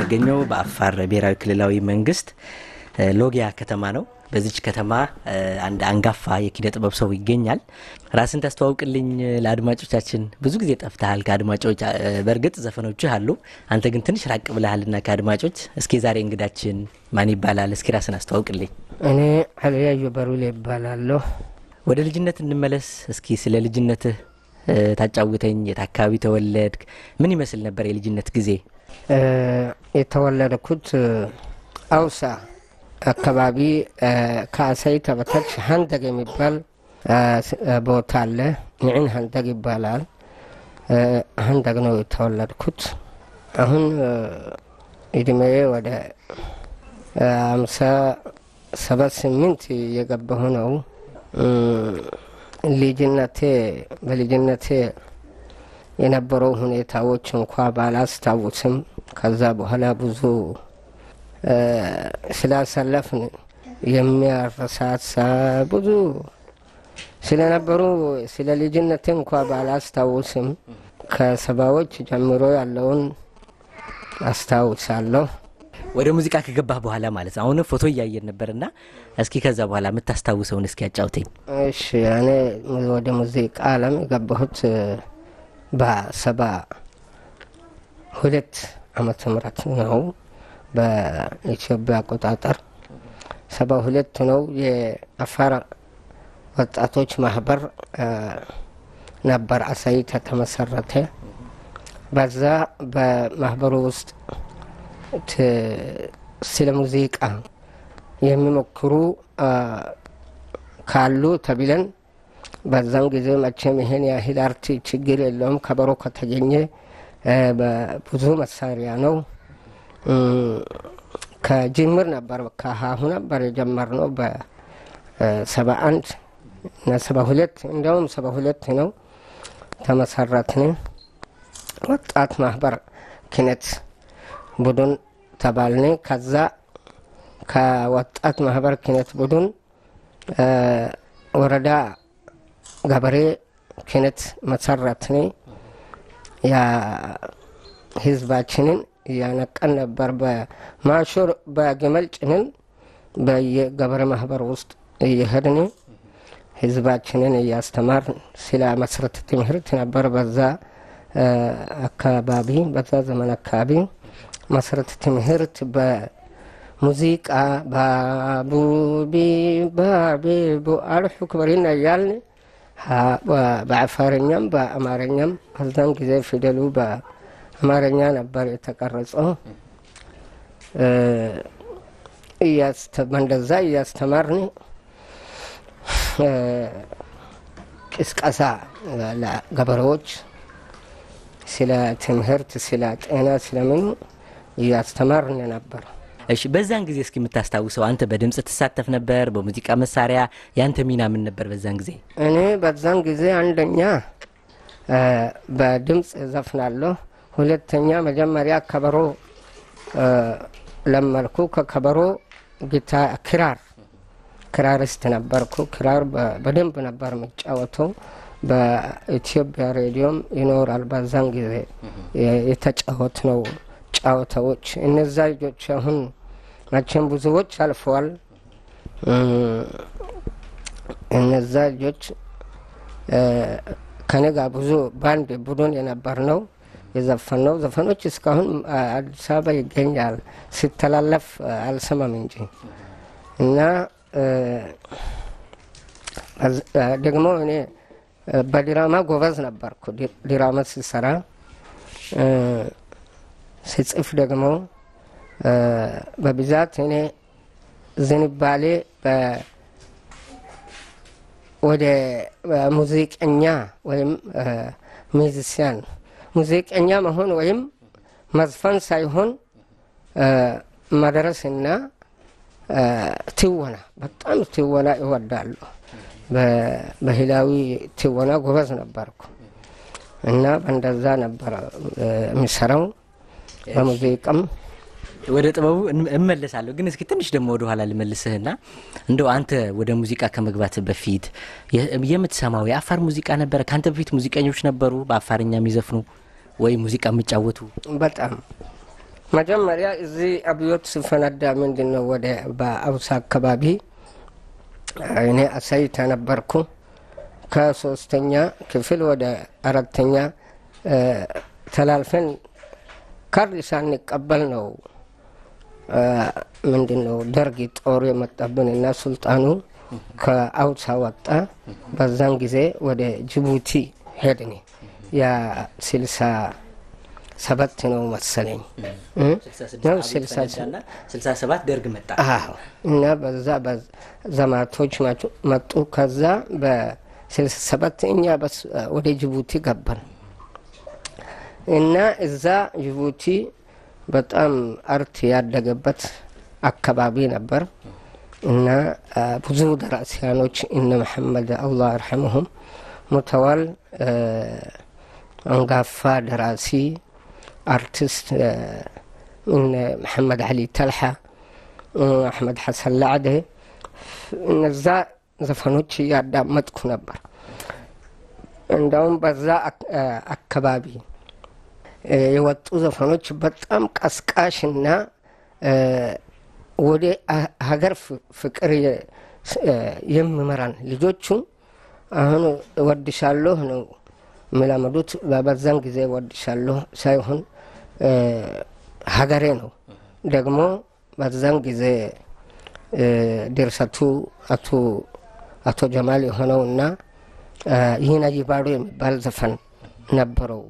የምንገኘው በአፋር ብሔራዊ ክልላዊ መንግስት ሎጊያ ከተማ ነው። በዚች ከተማ አንድ አንጋፋ የኪነ ጥበብ ሰው ይገኛል። ራስን ታስተዋውቅልኝ ለአድማጮቻችን። ብዙ ጊዜ ጠፍተሃል ከአድማጮች። በእርግጥ ዘፈኖችህ አሉ፣ አንተ ግን ትንሽ ራቅ ብለሃልና ከአድማጮች። እስኪ ዛሬ እንግዳችን ማን ይባላል? እስኪ ራስን አስተዋውቅልኝ። እኔ አልያዩ በሩሌ ይባላለሁ። ወደ ልጅነት እንመለስ እስኪ። ስለ ልጅነትህ ታጫውተኝ። የት አካባቢ ተወለድክ? ምን ይመስል ነበር የልጅነት ጊዜ? የተወለድኩት አውሳ አካባቢ ከአሳይታ በታች ሀንደግ የሚባል ቦታ አለ። ንዕን ሀንደግ ይባላል። ሀንደግ ነው የተወለድኩት። አሁን እድሜዬ ወደ አምሳ ሰባት ስምንት የገባሁ ነው። ልጅነቴ በልጅነቴ የነበረው ሁኔታዎች እንኳ ባላስታውስም ከዛ በኋላ ብዙ ስላሳለፍን የሚያረሳሳ ብዙ ስለነበሩ ስለ ልጅነቴ እንኳ ባላስታውስም ከሰባዎች ጀምሮ ያለውን አስታውሳለሁ። ወደ ሙዚቃ ከገባህ በኋላ ማለት ነው። አሁንም ፎቶ እያየን ነበርና እስኪ ከዛ በኋላ የምታስታውሰውን እስኪ ያጫውተኝ። እሺ እኔ ወደ ሙዚቃ ዓለም የገባሁት በሰባ ሁለት ዓመተ ምህረት ነው በኢትዮጵያ አቆጣጠር ሰባ ሁለት ነው። የአፋር ወጣቶች ማህበር ነበር አሳይታ ተመሰረተ። በዛ በማህበሩ ውስጥ ስለ ሙዚቃ የሚሞክሩ ካሉ ተብለን በዛም ጊዜ መቼም ይሄን ያህል አርት ችግር የለውም። ከበሮ ከተገኘ ብዙ መሳሪያ ነው። ከጅምር ነበር ከሀሁ ነበር የጀመርነው በሰባ አንድ እና ሰባ ሁለት እንዲያውም ሰባ ሁለት ነው ተመሰረትን። ወጣት ማህበር ኪነት ቡድን ተባልን። ከዛ ከወጣት ማህበር ኪነት ቡድን ወረዳ ገበሬ ኪነት መሰረትን። ያ ህዝባችንን እያነቀን ነበር። በማሾር በግመል ጭንን በየገበሬ ማህበር ውስጥ እየሄድን ህዝባችንን እያስተማር ስለ መሰረተ ትምህርት ነበር በዛ አካባቢ በዛ ዘመን አካባቢ መሰረተ ትምህርት በሙዚቃ ባቡቢ ባቢቡ አልሑ ክበሪና እያልን በአፋርኛም በአማርኛም በዛን ጊዜ ፊደሉ በአማርኛ ነበር የተቀረጸው። እንደዛ እያስተማርን ቅስቀሳ ለገበሬዎች ስለ ትምህርት፣ ስለ ጤና፣ ስለምኑ እያስተማርን ነበር። እሺ፣ በዛን ጊዜ እስኪ የምታስታውሰው አንተ በድምጽ ትሳተፍ ነበር? በሙዚቃ መሳሪያ ያንተ ሚና ምን ነበር በዛን ጊዜ? እኔ በዛን ጊዜ አንደኛ በድምፅ ዘፍናለሁ። ሁለተኛ መጀመሪያ ከበሮ ለመልኩ። ከከበሮ ጊታ ክራር ክራሪስት ነበርኩ። ክራር በደንብ ነበር የሚጫወተው። በኢትዮጵያ ሬዲዮም ይኖራል። በዛን ጊዜ የተጫወት ነው ጫወታዎች። እነዛ ልጆች አሁን መቼም ብዙዎች አልፈዋል። እነዛ ልጆች ከኔ ጋር ብዙ ባንድ ቡድን የነበር ነው የዘፈን ነው ዘፈኖች እስካሁን አዲስ አበባ ይገኛል። ሲተላለፍ አልሰማም እንጂ እና ደግሞ እኔ በዲራማ ጎበዝ ነበርኩ። ዲራማ ሲሰራ ስጽፍ ደግሞ በብዛት እኔ ዝንባሌ ወደ ሙዚቀኛ ወይም ሚዚሲያን ሙዚቀኛ መሆን ወይም መዝፈን ሳይሆን መድረስና ትወና በጣም ትወና ይወዳሉ። ባህላዊ ትወና ጎበዝ ነበርኩ እና በእንደዛ ነበረ የሚሰራው። በሙዚቃም ወደ ጥበቡ እመለሳለሁ፣ ግን እስኪ ትንሽ ደግሞ ወደ ኋላ ልመልስህና እንደው አንተ ወደ ሙዚቃ ከመግባት በፊት የምትሰማው የአፋር ሙዚቃ ነበረ? ከአንተ በፊት ሙዚቀኞች ነበሩ በአፋርኛ የሚዘፍኑ ወይ ሙዚቃ የሚጫወቱ? በጣም መጀመሪያ እዚህ አብዮት ስፈነዳ ምንድን ነው ወደ በአውሳ አካባቢ እኔ አሳይታ ነበርኩ። ከሶስተኛ ክፍል ወደ አራተኛ ተላልፈን ካርድ ሳንቀበል ነው ምንድን ነው ደርግ ጦር የመጣብን እና ሱልጣኑ ከአውሳ ወጣ። በዛን ጊዜ ወደ ጅቡቲ ሄድን። ያ ስልሳ ሰባት ነው መሰለኝ ነው ስልሳ ስልሳ ሰባት ደርግ መጣ አዎ እና በዛ ዘማቶች መጡ። ከዛ በስልሳ ሰባት እኛ ወደ ጅቡቲ ገባን እና እዛ ጅቡቲ በጣም አርት ያደገበት አካባቢ ነበር እና ብዙ ደራሲያኖች እነ መሐመድ አላህ አርሐመሁም ሙተዋል። አንጋፋ ደራሲ አርቲስት እነ መሐመድ አሊ ተልሓ፣ አሕመድ ሐሰን ላዕደ እነዛ ዘፈኖች እያዳመጥኩ ነበር። እንደውም በዛ አካባቢ የወጡ ዘፈኖች በጣም ቀስቃሽና ወደ ሀገር ፍቅር የሚመራን ልጆቹ አሁን እወድሻለሁ ነው የሚለመዱት። በዛን ጊዜ እወድሻለሁ ሳይሆን ሀገሬ ነው። ደግሞ በዛን ጊዜ ድርሰቱ አቶ ጀማል የሆነው እና ይህን አጂባዶ የሚባል ዘፈን ነበረው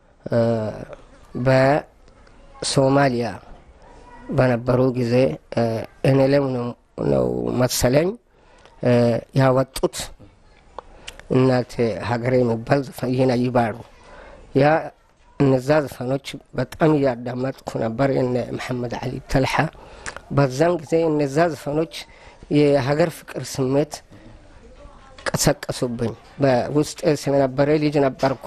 በሶማሊያ በነበሩ ጊዜ እኔለም ነው መሰለኝ ያወጡት እናት ሀገሬ የሚባል ዘፈን ይህን ይባሉ ያ እነዛ ዘፈኖች በጣም እያዳመጥኩ ነበር። የነ መሐመድ አሊ ተልሓ በዛን ጊዜ እነዛ ዘፈኖች የሀገር ፍቅር ስሜት ቀሰቀሱብኝ። በውስጥ ስለነበረ ልጅ ነበርኩ።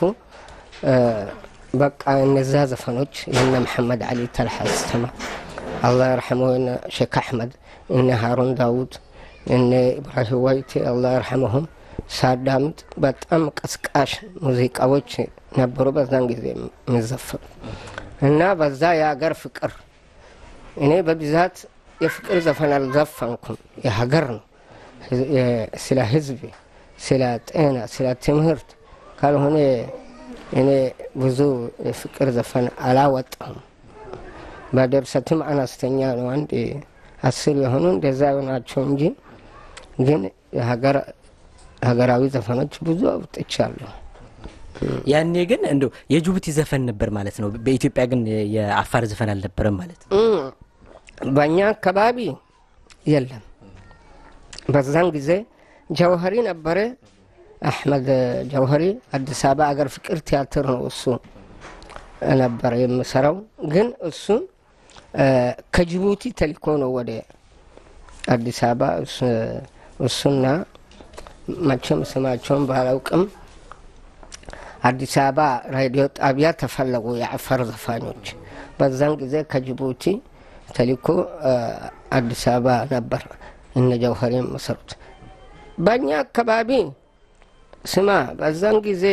በቃ እነዛ ዘፈኖች የነ መሐመድ አሊ ተልሓ ስተማ አላህ የርሐመው እነ ሼክ አሕመድ እነ ሃሩን ዳውድ እነ ኢብራሂም ዋይቴ አላህ የርሐመሁም ሳዳምጥ በጣም ቀስቃሽ ሙዚቃዎች ነበሩ በዛን ጊዜ የሚዘፈኑ እና በዛ የሀገር ፍቅር እኔ በብዛት የፍቅር ዘፈን አልዘፈንኩም። የሀገር ነው ስለ ህዝብ፣ ስለ ጤና፣ ስለ ትምህርት ካልሆነ እኔ ብዙ የፍቅር ዘፈን አላወጣሁም። በድርሰትም አነስተኛ ነው። አንድ አስር የሆኑ እንደዛ ናቸው እንጂ ግን ሀገራዊ ዘፈኖች ብዙ አውጥቻለሁ። ያኔ ግን እንደው የጅቡቲ ዘፈን ነበር ማለት ነው። በኢትዮጵያ ግን የአፋር ዘፈን አልነበረም ማለት ነው። በእኛ አካባቢ የለም። በዛን ጊዜ ጀውሀሪ ነበረ። አሕመድ ጀውሀሪ አዲስ አበባ አገር ፍቅር ቲያትር ነው እሱ ነበረ የምሰራው። ግን እሱ ከጅቡቲ ተልኮ ነው ወደ አዲስ አበባ እሱና መቼም ስማቸውን ባላውቅም አዲስ አበባ ሬዲዮ ጣቢያ ተፈለጉ የአፋር ዘፋኞች። በዛን ጊዜ ከጅቡቲ ተልኮ አዲስ አበባ ነበር እነ ጀውሀሪ የመሰሩት። በእኛ አካባቢ ስማ በዛን ጊዜ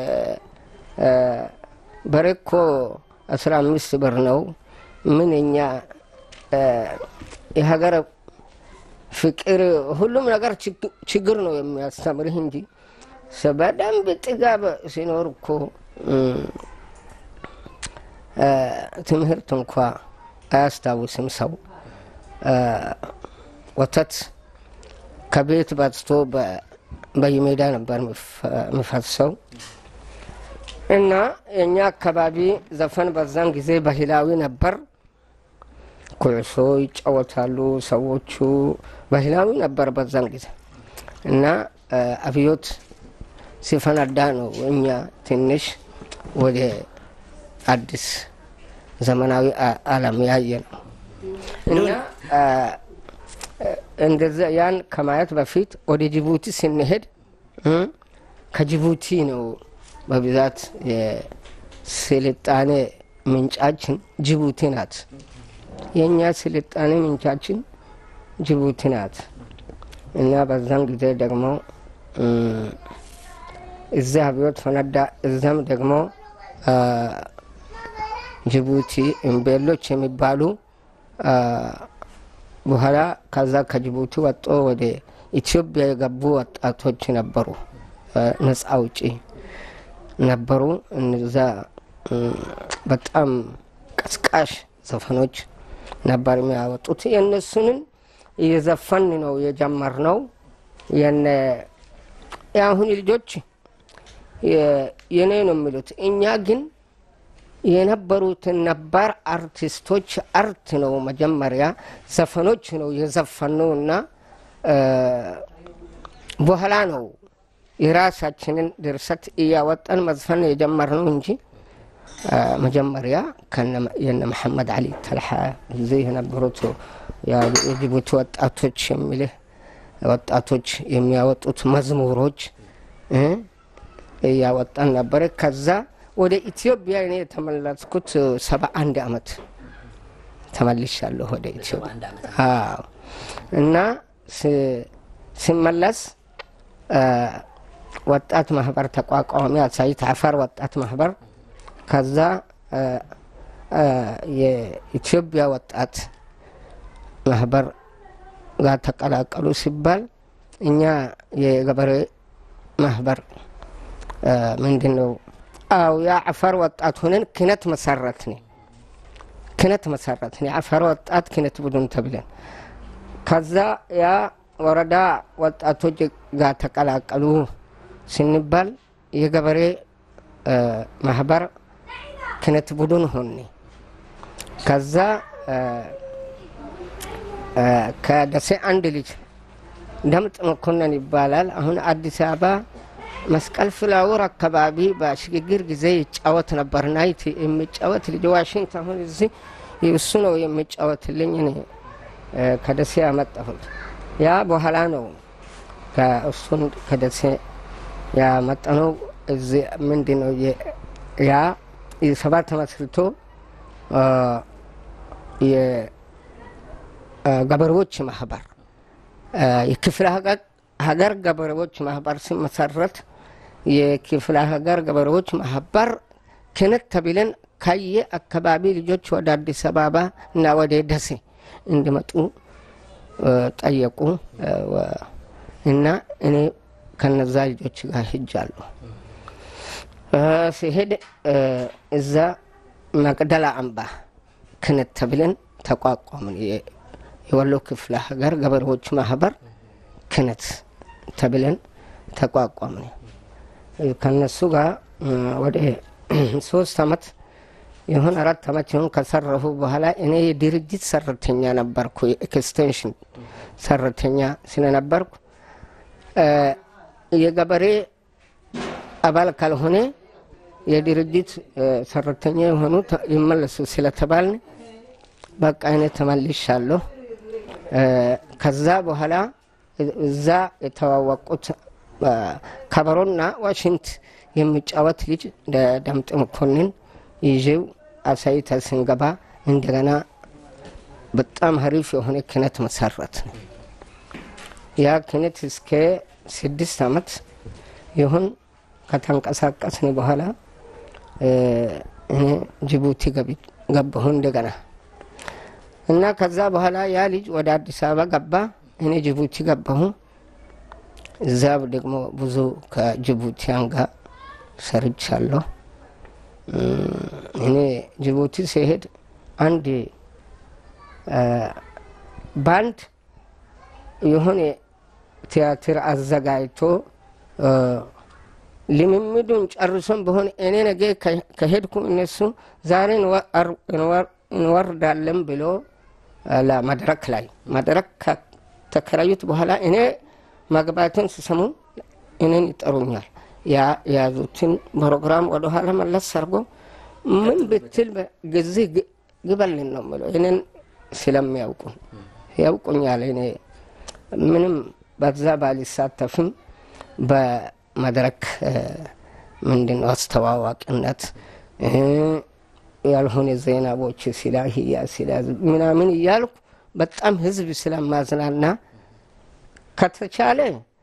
በሬኮ አስራ አምስት ብር ነው። ምን እኛ የሀገር ፍቅር ሁሉም ነገር ችግር ነው የሚያስተምርህ እንጂ በደንብ ጥጋብ ሲኖር እኮ ትምህርት እንኳ አያስታውስም ሰው። ወተት ከቤት በትቶ በየሜዳ ነበር የሚፈሰው እና የእኛ አካባቢ ዘፈን በዛን ጊዜ ባህላዊ ነበር። ኩዕሶ ይጫወታሉ ሰዎቹ፣ ባህላዊ ነበር በዛን ጊዜ እና አብዮት ሲፈነዳ ነው እኛ ትንሽ ወደ አዲስ ዘመናዊ ዓለም ያየ ነው እና እንደዛ ያን ከማየት በፊት ወደ ጅቡቲ ስንሄድ ከጅቡቲ ነው በብዛት የስልጣኔ ምንጫችን ጅቡቲ ናት። የእኛ ስልጣኔ ምንጫችን ጅቡቲ ናት እና በዛን ጊዜ ደግሞ እዚያ አብዮት ፈነዳ። እዛም ደግሞ ጅቡቲ እምቤሎች የሚባሉ በኋላ ከዛ ከጅቡቲ ወጦ ወደ ኢትዮጵያ የገቡ ወጣቶች ነበሩ። ነጻ አውጪ ነበሩ። እነዛ በጣም ቀስቃሽ ዘፈኖች ነበር የሚያወጡት። የእነሱንን እየዘፈን ነው የጀመርነው። የነ የአሁን ልጆች የኔ ነው የሚሉት። እኛ ግን የነበሩትን ነባር አርቲስቶች አርት ነው መጀመሪያ ዘፈኖች ነው የዘፈነው እና በኋላ ነው የራሳችንን ድርሰት እያወጣን መዝፈን የጀመርነው እንጂ መጀመሪያ የነ መሐመድ አሊ ተልሓ ጊዜ የነበሩት የጅቡቲ ወጣቶች የሚልህ ወጣቶች የሚያወጡት መዝሙሮች እያወጣን ነበረ። ከዛ ወደ ኢትዮጵያ እኔ የተመለስኩት ሰባ አንድ አመት ተመልሻለሁ ወደ ኢትዮጵያ እና ሲመለስ ወጣት ማህበር ተቋቋሚ አሳይት አፋር ወጣት ማህበር ከዛ የኢትዮጵያ ወጣት ማህበር ጋር ተቀላቀሉ ሲባል እኛ የገበሬ ማህበር ምንድን ነው? አው የአፋር ወጣት ሆነን ክነት መሰረትን ክነት መሰረትን የአፋር ወጣት ክነት ቡድን ተብለን ከዛ ያ ወረዳ ወጣቶች ጋር ተቀላቀሉ ስንባል የገበሬ ማህበር ክነት ቡድን ሆኔ ከዛ ከደሴ አንድ ልጅ ደምጥ መኮንን ይባላል። አሁን አዲስ አበባ መስቀል ፍላወር አካባቢ በሽግግር ጊዜ ይጫወት ነበር። ናይት የሚጫወት ልጅ ዋሽንግተን አሁን እዚህ እሱ ነው የሚጫወትልኝ። እኔ ከደሴ ያመጣሁት ያ በኋላ ነው እሱን ከደሴ ያመጣነው። እዚህ ምንድን ነው ያ ሰባት ተመስርቶ የገበሬዎች ማህበር የክፍለ ሀገር ገበሬዎች ማህበር ሲመሰረት የክፍለ ሀገር ገበሬዎች ማህበር ክነት ተብለን ከየ አካባቢ ልጆች ወደ አዲስ አበባ እና ወደ ደሴ እንዲመጡ ጠየቁ እና እኔ ከነዛ ልጆች ጋር ሂጃለሁ። ሲሄድ እዛ መቅደላ አምባ ክነት ተብለን ተቋቋምን። የወሎ ክፍለ ሀገር ገበሬዎች ማህበር ክነት ተብለን ተቋቋምን። ከነሱ ጋር ወደ ሶስት አመት ይሁን አራት አመት ይሁን ከሰረፉ በኋላ እኔ የድርጅት ሰራተኛ ነበርኩ። የኤክስቴንሽን ሰራተኛ ስለነበርኩ የገበሬ አባል ካልሆነ የድርጅት ሰራተኛ የሆኑ ይመለሱ ስለተባልን በቃ እኔ ተመልሻለሁ። ከዛ በኋላ እዛ የተዋወቁት ከበሮና ዋሽንት የሚጫወት ልጅ ደምጥ መኮንን ይዤው አሳይታ ስንገባ እንደገና በጣም ሀሪፍ የሆነ ክነት መሰረት ነው። ያ ክነት እስከ ስድስት አመት ይሁን ከተንቀሳቀስን በኋላ እኔ ጅቡቲ ገባሁ እንደገና እና ከዛ በኋላ ያ ልጅ ወደ አዲስ አበባ ገባ፣ እኔ ጅቡቲ ገባሁ። እዛ ደግሞ ብዙ ከጅቡቲያን ጋር ሰርቻለሁ። እኔ ጅቡቲ ሲሄድ አንድ ባንድ የሆነ ቲያትር አዘጋጅቶ ልምምዱን ጨርሶን በሆነ እኔ ነገ ከሄድኩ እነሱ ዛሬ እንወርዳለን ብሎ ለመድረክ ላይ መድረክ ከተከራዩት በኋላ እኔ መግባትን ሲሰሙ እኔን ይጠሩኛል። የያዙትን ፕሮግራም ወደኋላ መለስ አድርጎ ምን ብትል ጊዜ ግበልን ነው የምለው። እኔን ስለሚያውቁ ያውቁኛል። እኔ ምንም በዛ ባልሳተፍም በመድረክ ምንድን ነው አስተዋዋቂነት ያልሆነ ዜናቦች ሲላ ህያ ሲላ ምናምን እያልኩ በጣም ህዝብ ስለማዝናና ከተቻለ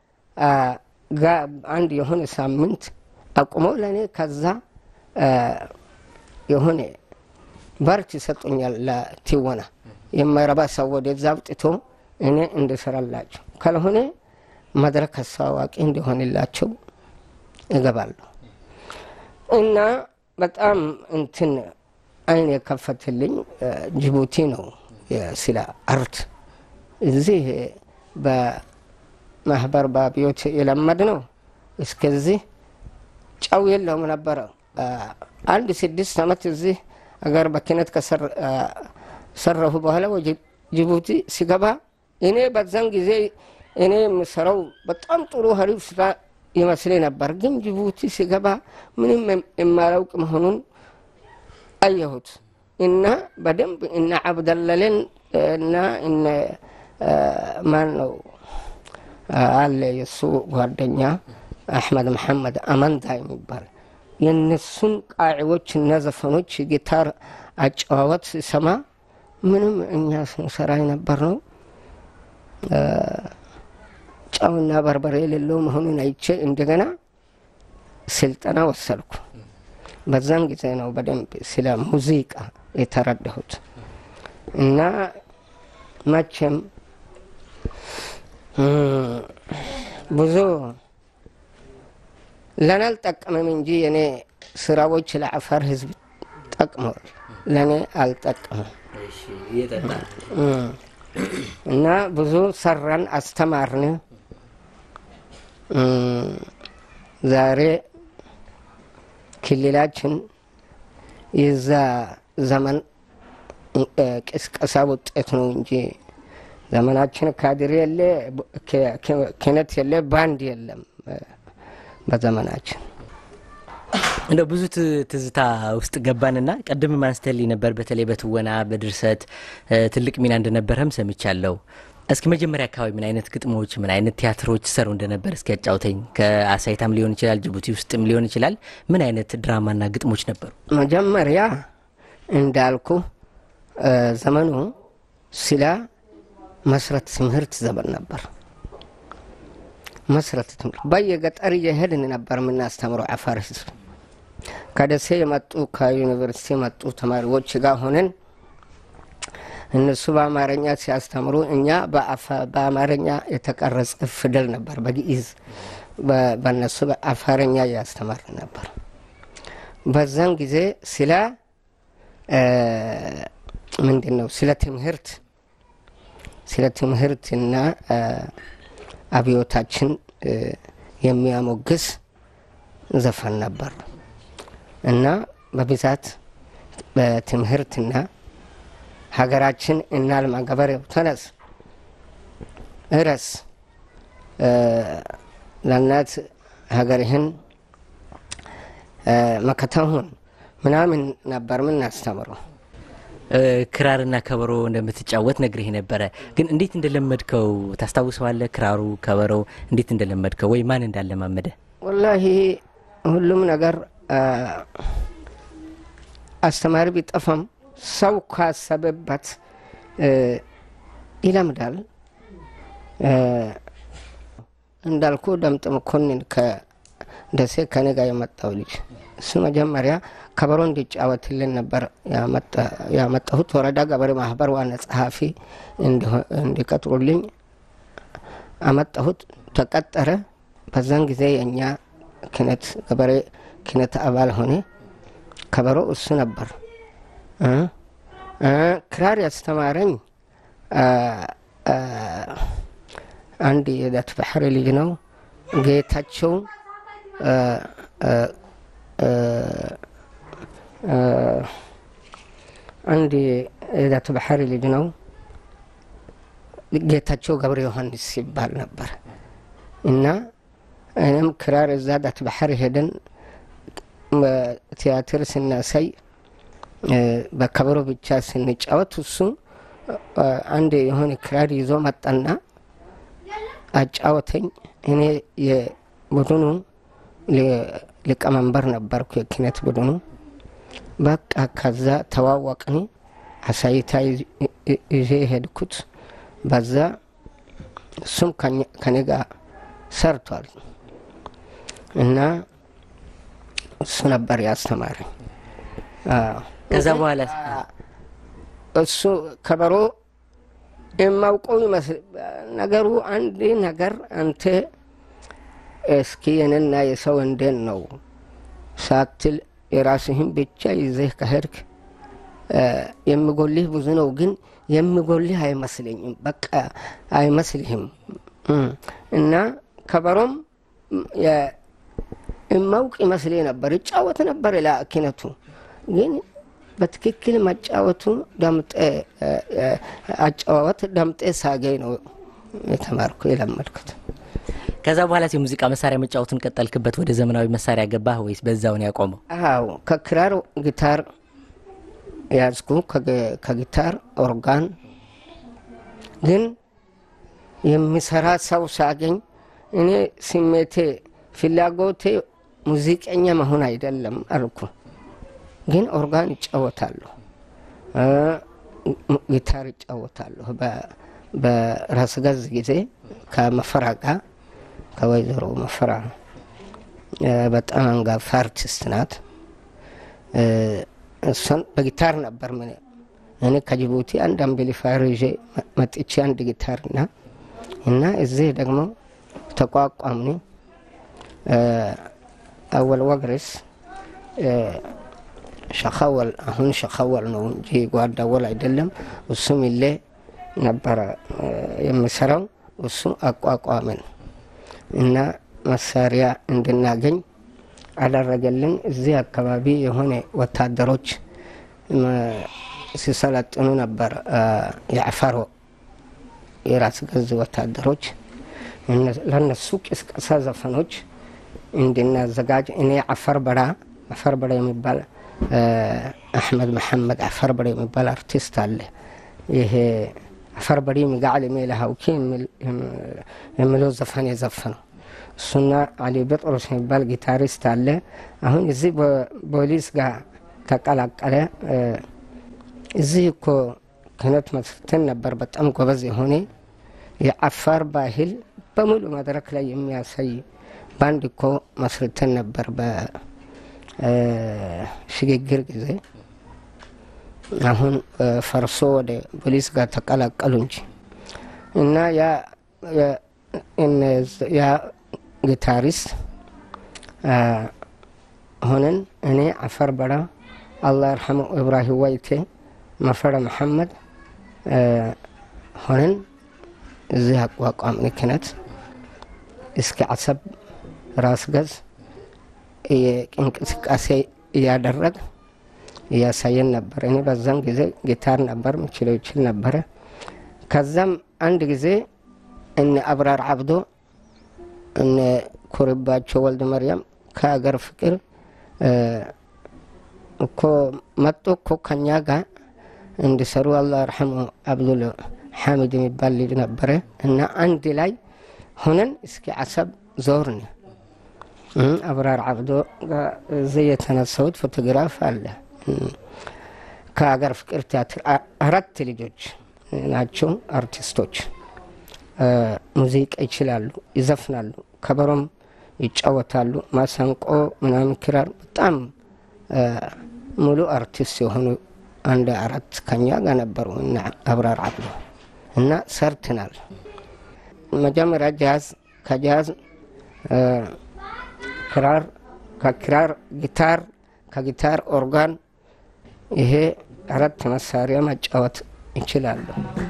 አንድ የሆነ ሳምንት አቁሞ ለእኔ ከዛ የሆነ በርት ይሰጡኛል ለትወና የማይረባ ሰው ወደዛ አውጥቶ እኔ እንድሰራላቸው ካልሆነ መድረክ አስተዋዋቂ እንዲሆንላቸው እገባለሁ እና በጣም እንትን አይን የከፈትልኝ ጅቡቲ ነው። ስለ አርት እዚህ በማህበር በአብዮት የለመድ ነው። እስከዚህ ጨው የለውም ነበረ። አንድ ስድስት ዓመት እዚህ አገር በኪነት ከሰራሁ በኋላ ወደ ጅቡቲ ሲገባ እኔ በዛን ጊዜ እኔ የምሰራው በጣም ጥሩ ሀሪፍ ስራ ይመስል ነበር። ግን ጅቡቲ ሲገባ ምንም የማላውቅ መሆኑን አየሁት እና በደንብ እነ አብደለልን እና እነ ማን ነው አለ የእሱ ጓደኛ አሕመድ መሐመድ አመንታ የሚባል የእነሱን ቃዒዎች እና ዘፈኖች ጊታር አጨዋወት ሲሰማ ምንም እኛ ስንሰራ የነበር ነው ጨውና በርበሬ የሌለው መሆኑን አይቼ እንደገና ስልጠና ወሰድኩ። በዛን ጊዜ ነው በደንብ ስለ ሙዚቃ የተረዳሁት እና መቼም ብዙ ለእኔ አልጠቀምም እንጂ የኔ ስራዎች ለአፋር ሕዝብ ጠቅመዋል። ለእኔ አልጠቀምም እና ብዙ ሰራን፣ አስተማርን። ዛሬ ክልላችን የዛ ዘመን ቅስቀሳ ውጤት ነው እንጂ ዘመናችን ካድሬ የለ፣ ክህነት የለ፣ ባንድ የለም። በዘመናችን እንደው ብዙ ትዝታ ውስጥ ገባንና ቀደም አንስተልኝ ነበር። በተለይ በትወና በድርሰት ትልቅ ሚና እንደነበረም ሰምቻለሁ። እስኪ መጀመሪያ አካባቢ ምን አይነት ግጥሞች፣ ምን አይነት ቲያትሮች ሰሩ እንደነበር እስኪ ያጫውተኝ። ከአሳይታም ሊሆን ይችላል፣ ጅቡቲ ውስጥም ሊሆን ይችላል። ምን አይነት ድራማና ግጥሞች ነበሩ? መጀመሪያ እንዳልኩ ዘመኑ ስለ መስረት ትምህርት ዘመን ነበር። መስረት ትምህርት በየገጠር እየሄድን ነበር የምናስተምረው አፋር ህዝብ። ከደሴ የመጡ ከዩኒቨርሲቲ የመጡ ተማሪዎች ጋር ሆነን እነሱ በአማርኛ ሲያስተምሩ እኛ በአማርኛ የተቀረጸ ፊደል ነበር በግዕዝ በእነሱ በአፋርኛ እያስተማርን ነበር። በዛን ጊዜ ስለ ምንድን ነው ስለ ትምህርት ስለ ትምህርትና አብዮታችን የሚያሞግስ ዘፈን ነበር እና በብዛት በትምህርትና ሀገራችን እናልማ፣ ገበሬው ተነስ፣ እረስ፣ ለእናት ሀገርህን መከታ ሁን ምናምን ነበር ምናስተምረው። ክራርና ከበሮ እንደምትጫወት ነግሬህ ነበረ። ግን እንዴት እንደለመድከው ታስታውሰዋለህ? ክራሩ ከበሮው እንዴት እንደለመድከው ወይ ማን እንዳለማመደ? ወላሂ ሁሉም ነገር አስተማሪ ቢጠፋም ሰው ካሰበበት ይለምዳል። እንዳልኩ ደምጥ መኮንን ከደሴ ከኔ ጋር የመጣው ልጅ እሱ መጀመሪያ ከበሮ እንዲጫወትልን ነበር ያመጣሁት። ወረዳ ገበሬ ማህበር ዋና ጸሐፊ እንዲቀጥሩልኝ አመጣሁት። ተቀጠረ። በዛን ጊዜ የእኛ ክነት ገበሬ ክነት አባል ሆነ። ከበሮ እሱ ነበር። ክራር ያስተማረኝ አንድ የዳት ባህሪ ልጅ ነው ጌታቸው አንድ የዳት ባህሪ ልጅ ነው ጌታቸው ገብረ ዮሐንስ ይባል ነበር እና እኔም ክራር እዛ ዳት ባህሪ ሄደን ቲያትር ስናሳይ በከበሮ ብቻ ስንጫወት እሱ አንድ የሆነ ክራር ይዞ መጣና አጫወተኝ። እኔ የቡድኑ ሊቀመንበር ነበርኩ፣ የኪነት ቡድኑ። በቃ ከዛ ተዋወቅን። አሳይታ ይዤ ሄድኩት። በዛ እሱም ከኔ ጋር ሰርቷል እና እሱ ነበር ያስተማረኝ። ከዛ በኋላ እሱ ከበሮ የማውቀው ይመስል ነገሩ አንድ ነገር አንተ እስኪ የኔና የሰው እንዴት ነው ሳትል የራስህን ብቻ ይዘህ ከሄድክ የሚጎልህ ብዙ ነው፣ ግን የሚጎልህ አይመስለኝም። በቃ አይመስልህም። እና ከበሮም የማውቅ ይመስል ነበር፣ ይጫወት ነበር ለኪነቱ ግን በትክክል መጫወቱ ዳምጤ አጫዋወት ዳምጤ ሳገኝ ነው የተማርኩ የለመድኩት። ከዛ በኋላ የሙዚቃ መሳሪያ መጫወቱን ቀጠልክበት? ወደ ዘመናዊ መሳሪያ ገባህ ወይስ በዛውን ያቆመው? አዎ ከክራር ጊታር ያዝኩ፣ ከጊታር ኦርጋን። ግን የሚሰራ ሰው ሳገኝ እኔ ስሜቴ ፍላጎቴ ሙዚቀኛ መሆን አይደለም አልኩ። ግን ኦርጋን ይጫወታለሁ፣ ጊታር ይጫወታለሁ። በራስ ገዝ ጊዜ ከመፈራ ጋር ከወይዘሮ መፈራ በጣም አንጋፋ አርቲስት ናት። እሷን በጊታር ነበር ምን እኔ ከጅቡቲ አንድ አምቢሊፋየር ይዤ መጥቼ አንድ ጊታርና እና እዚህ ደግሞ ተቋቋምኒ አወል ወግሬስ ሸኸወል አሁን ሸኸወል ነው እንጂ ጓዳወል አይደለም። እሱ ሚሌ ነበረ የሚሰራው እሱ አቋቋምን እና መሳሪያ እንድናገኝ አደረገልን። እዚህ አካባቢ የሆነ ወታደሮች ሲሰለጥኑ ነበር። የአፋሮ የራስ ገዝ ወታደሮች ለነሱ ቅስቀሳ ዘፈኖች እንድናዘጋጅ እኔ አፈር በራ አፈር በራ የሚባል አሕመድ መሐመድ አፈር በራ የሚባል አርቲስት አለ። ይሄ አፈር በሪ ሚጋዕል ሜልሃውኪ የሚለው ዘፈን የዘፈነው እሱና አሊ ጴጥሮስ የሚባል ጊታሪስት አለ። አሁን እዚህ ፖሊስ ጋር ተቀላቀለ። እዚህ እኮ ክህነት መስርተን ነበር። በጣም ጎበዝ የሆነ የአፋር ባህል በሙሉ መድረክ ላይ የሚያሳይ ባንድ እኮ መስርተን ነበር በሽግግር ጊዜ። አሁን ፈርሶ ወደ ፖሊስ ጋር ተቀላቀሉ እንጂ እና ያ ጊታሪስት ሆነን እኔ አፈር በራ አላህ ይርሐመው ኢብራሂም ዋይቴ መፈረ መሐመድ ሆነን እዚህ አቋቋምን ክህነት እስከ አሰብ ራስ ገዝ እንቅስቃሴ እያደረግ እያሳየን ነበር። እኔ በዛም ጊዜ ጊታር ነበር ምችለው ይችል ነበረ። ከዛም አንድ ጊዜ እነ አብራር አብዶ እነ ኩርባቸው ወልድ መርያም ከሀገር ፍቅር እኮ መጡ እኮ ከኛ ጋር እንዲሰሩ አላህ ረሐሙ አብዱል ሐሚድ የሚባል ልጅ ነበረ እና አንድ ላይ ሆነን እስኪ አሰብ ዞርን። አብራር አብዶ እዚህ የተነሳሁት ፎቶግራፍ አለ። ከሀገር ፍቅር ቲያትር አራት ልጆች ናቸው አርቲስቶች። ሙዚቃ ይችላሉ፣ ይዘፍናሉ፣ ከበሮም ይጫወታሉ፣ ማሰንቆ ምናምን ክራር፣ በጣም ሙሉ አርቲስት የሆኑ አንድ አራት ከኛ ጋር ነበሩ እና አብራር አብዶ እና ሰርትናል። መጀመሪያ ጃዝ፣ ከጃዝ ክራር፣ ከክራር ጊታር፣ ከጊታር ኦርጋን፣ ይሄ አራት መሳሪያ መጫወት ይችላሉ።